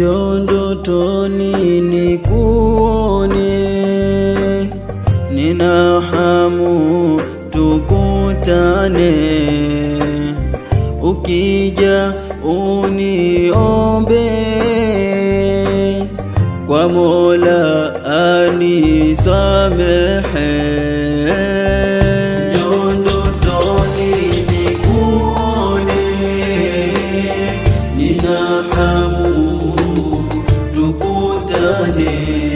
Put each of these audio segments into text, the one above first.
Njoo ndotoni nikuone, nina hamu tukutane, ukija uniombe kwa Mola anisamehe. Njoo ndotoni nikuone, nina hamu tukutane,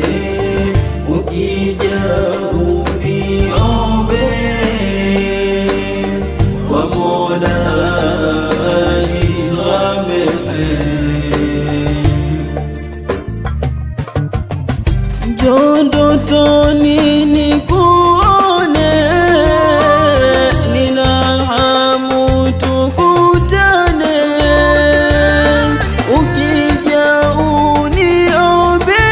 ukija uniombe kwa Mola anisamehe. Njoo ndotoni nikuone, nina hamu tukutane, ukija uniombe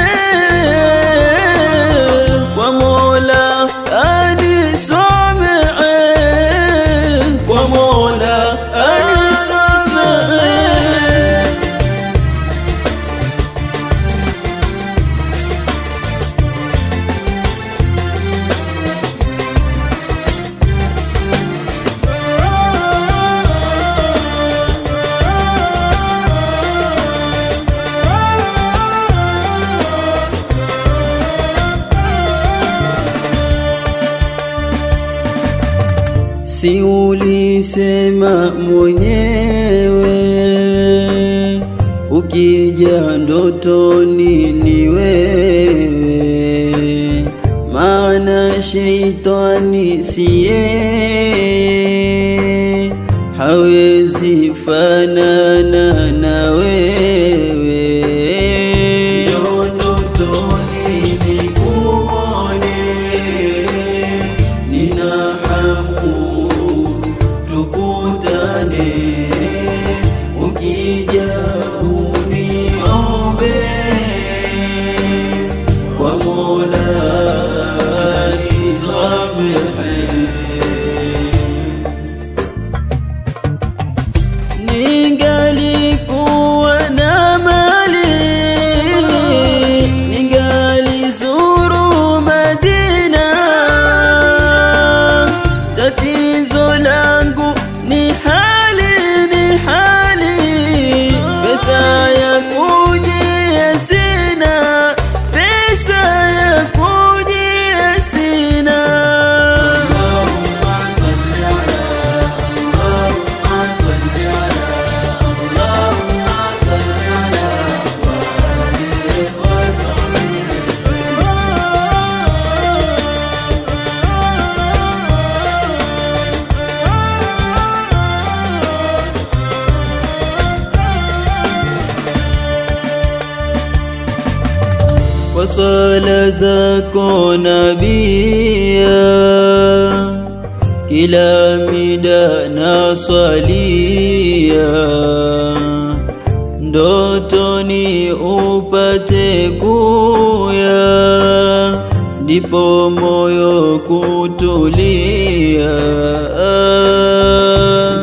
kwa Mola anisamehe, kwa Mola anisamehe. Si ulisema mwenyewe ukija ndotoni ni wewe, maana sheitani siye hawezi fanana na wewe. Njoo ndotoni nikuone, nina hamu tukutane, ukija uniombe kwa Mola nisamehe. Ningalikuwa na mali, ningalizuru Madina. Tatizo langu ni hali, ni hali, pesa ya kujia sina, pesa ya kujia sina. Allahumma salli ala, Allahumma salli ala, Allahumma salli ala wa alihi wa kwa swala zako nabia, kila mida na swalia, ndotoni upate kuya, ndipo moyo kutulia.